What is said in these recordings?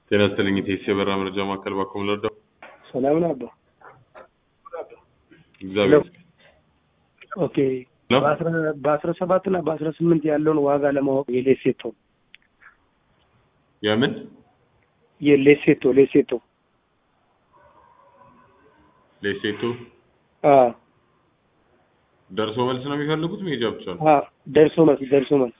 ጤና ይስጥልኝ የቴሲ የበራ መረጃ ማዕከል ባኮ ምለርዳው ሰላም ነው አባ። እግዚአብሔር ይመስገን። ኦኬ ነው? በአስራ- በአስራ ሰባት እና በአስራ ስምንት ያለውን ዋጋ ለማወቅ የሌሴቶ የምን የሌሴቶ ሌሴቶ ሌሴቶ አ ደርሶ መልስ ነው የሚፈልጉት መሄጃ ብቻ ነው? አ ደርሶ መልስ ደርሶ መልስ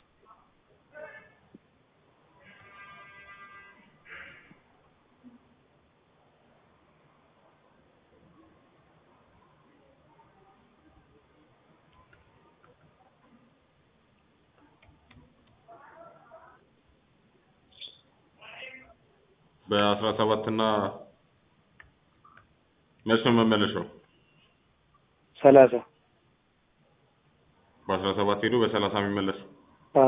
በአስራ ሰባት እና መች ነው መመለሻው? ሰላሳ በአስራ ሰባት ሄዶ በሰላሳ የሚመለስ አ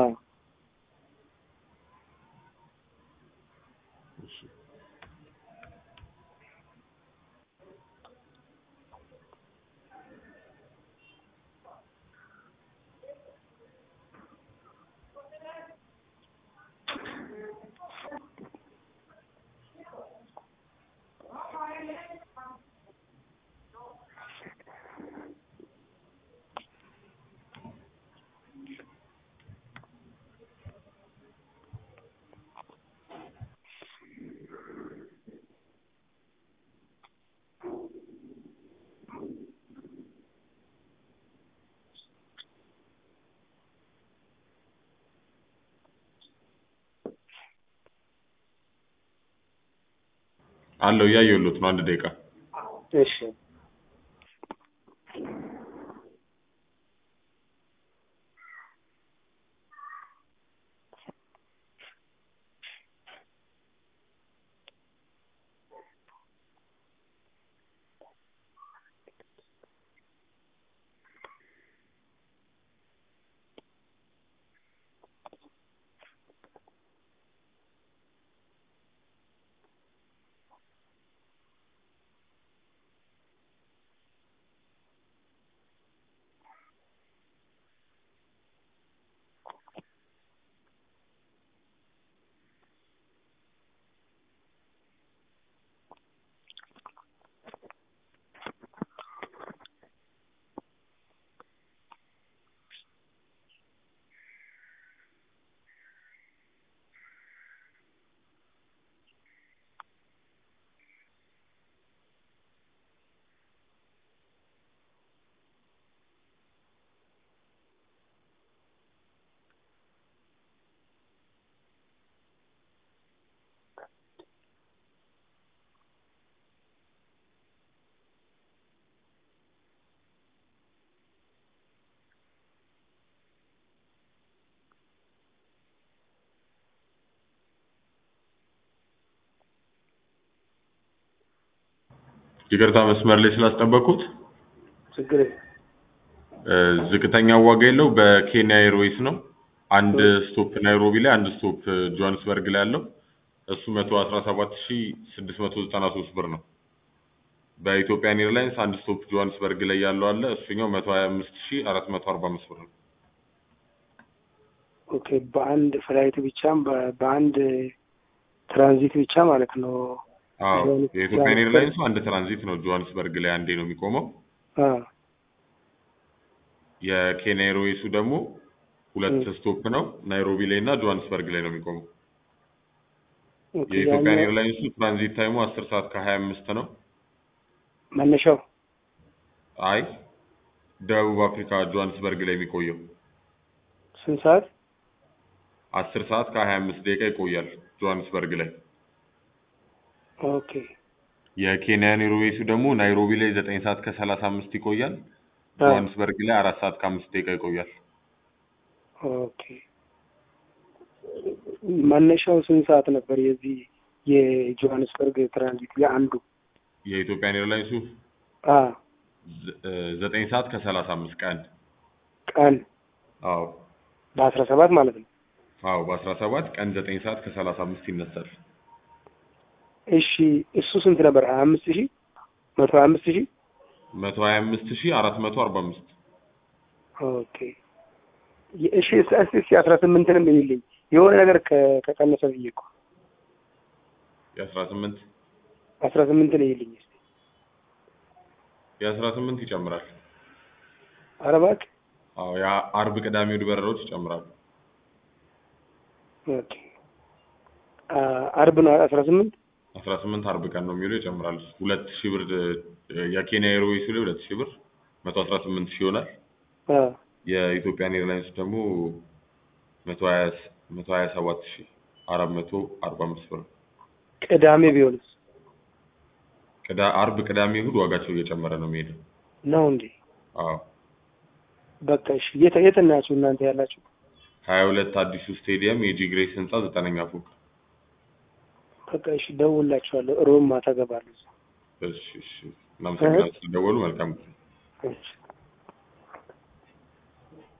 እሺ። አለው እያየሁሎት ነው። አንድ ደቂቃ እሺ ይቅርታ መስመር ላይ ስላስጠበቅኩት ችግር የለም። እ፣ ዝቅተኛ ዋጋ የለው በኬንያ ኤርዌይስ ነው። አንድ ስቶፕ ናይሮቢ ላይ አንድ ስቶፕ ጆሃንስበርግ ላይ ያለው እሱ መቶ አስራ ሰባት ሺ ስድስት መቶ ዘጠና ሶስት ብር ነው። በኢትዮጵያን ኤርላይንስ አንድ ስቶፕ ጆሃንስበርግ ላይ ያለው አለ እሱኛው መቶ ሀያ አምስት ሺ አራት መቶ አርባ አምስት ብር ነው። ኦኬ በአንድ ፍላይት ብቻም በ- በአንድ ትራንዚት ብቻ ማለት ነው። አዎ ጆሃንስ- የኢትዮጵያን ኤርላይንሱ አንድ ትራንዚት ነው ጆሃንስበርግ ላይ አንዴ ነው የሚቆመው። አ የኬንያ ኤርዌይሱ ደግሞ ሁለት እ። ስቶፕ ነው ናይሮቢ ላይ እና ጆሃንስበርግ ላይ ነው የሚቆመው። ኦኬ የኢትዮጵያን ያኛው ኤርላይንሱ ትራንዚት ታይሙ አስር ሰዓት ከሀያ አምስት ነው። መነሻው አይ ደቡብ አፍሪካ ጆሃንስበርግ ላይ የሚቆየው ስንት ሰዓት? አስር ሰዓት ከሀያ አምስት ደቂቃ ይቆያል ጆሃንስበርግ ላይ። ኦኬ የኬንያን ኤርዌይሱ ደግሞ ናይሮቢ ላይ ዘጠኝ ሰዓት ከሰላሳ አምስት ይቆያል። አ ጆሃንስበርግ ላይ አራት ሰዓት ከአምስት ደቂቃ ይቆያል። ኦኬ መነሻው ስንት ሰዓት ነበር? የዚህ የጆሃንስበርግ ትራንዚት የአንዱ የኢትዮጵያን ኤርላይንሱ አ ዘ- እ፣ ዘጠኝ ሰዓት ከሰላሳ አምስት ቀን ቀን አዎ በአስራ ሰባት ማለት ነው። አዎ በአስራ ሰባት ቀን ዘጠኝ ሰዓት ከሰላሳ አምስት ይነሳል። እሺ እሱ ስንት ነበር? ሀያ አምስት ሺህ መቶ ሀያ አምስት ሺህ መቶ ሀያ አምስት ሺህ አራት መቶ አርባ አምስት ኦኬ እሺ እስኪ እስኪ አስራ ስምንትንም ይልኝ የሆነ ነገር ከ- ከቀነሰ ብዬ እኮ የአስራ ስምንት አስራ ስምንት ነው ይልኝ እስኪ የአስራ ስምንት ይጨምራል። ኧረ እባክህ አዎ የአርብ ቅዳሜ እሑድ በረራዎች ይጨምራሉ። ኦኬ አ አርብ ነው አስራ ስምንት አስራ ስምንት አርብ ቀን ነው የሚውለው ይጨምራል። ሁለት ሺህ ብር እ የኬንያ ኤርዌይስ ላይ ሁለት ሺህ ብር መቶ አስራ ስምንት ሺህ ይሆናል። አ የኢትዮጵያን ኤርላይንስ ደግሞ መቶ ሀያ መቶ ሀያ ሰባት ሺህ አራት መቶ አርባ አምስት ብር ነው። ቅዳሜ ቢሆንስ ቅዳ አርብ ቅዳሜ እሑድ ዋጋቸው እየጨመረ ነው የሚሄደው። ነው እንዴ? አዎ በቃ እሺ። የት የት ናችሁ እናንተ ያላችሁ? ሀያ ሁለት አዲሱ ስቴዲየም የጂ ግሬስ ህንጻ ዘጠነኛ ፎቅ። በቃ እሺ፣ ደውላችኋለሁ። ሮብ ማታ እገባለሁ። እሺ እሺ። እናመሰግናለን ስለደወሉ። መልካም ጊዜ። እሺ